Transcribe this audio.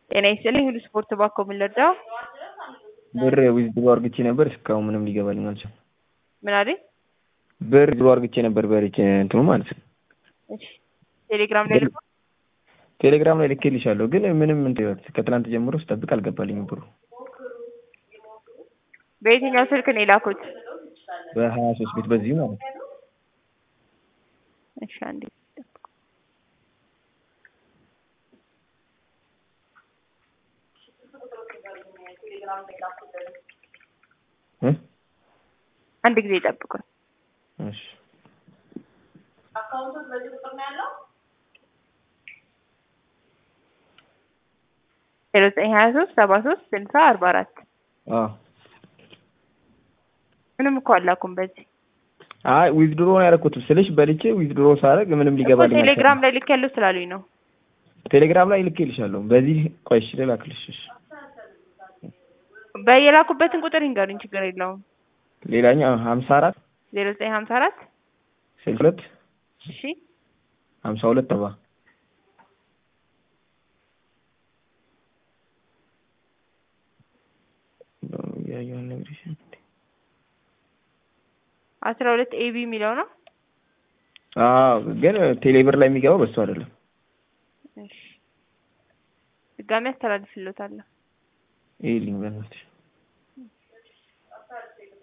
ጤና ይስጥልኝ ሁሉ ስፖርት ባኮ ምን ልርዳው? ብር ዊዝድሮ አርግቼ ነበር እስካሁን ምንም ሊገባልኝ አልቻለም። ምን አለኝ? ብር ዊዝድሮ አርግቼ ነበር በሪች እንትኑ ማለት ነው። እሺ ቴሌግራም ላይ ልኮ ቴሌግራም ላይ ልኬልሻለሁ ግን ምንም እንትን ከትናንት ጀምሮ ስጠብቅ አልገባልኝም ብሩ። በየትኛው ስልክ ነው የላኩት? በሀያ ሶስት ቤት በዚሁ ማለት ነው። እሺ አንዴ እ አንድ ጊዜ ጠብቁን። እሺ ዜሮ ዘጠኝ ሀያ ሶስት ሰባ ሶስት ስልሳ አርባ አራት አዎ ምንም እኮ አላኩም በዚህ አይ ዊዝድሮ ነው ያደረኩት ስልሽ በልቼ ዊዝድሮ ሳደርግ ምንም እኮ ሊገባልኝ አልቻለም። ቴሌግራም ላይ ልክ ያለው ስላሉኝ ነው። ቴሌግራም ላይ ልኬልሻለሁ። በዚህ ቆይ እሺ ልላክልሽ። እሺ በየላኩበትን ቁጥር ይንገሩኝ፣ ችግር የለውም። ሌላኛው ሀምሳ አራት ዜሮ ዘጠኝ ሀምሳ አራት ስልሳ ሁለት እሺ ሀምሳ ሁለት ሰባ እያየሁ ልነግርሽ አስራ ሁለት ኤቢ የሚለው ነው። አዎ ግን ቴሌብር ላይ የሚገባው በሱ አይደለም። እሺ ድጋሚ አስተላልፍልዎታለሁ። ይኸውልኝ በእናትሽ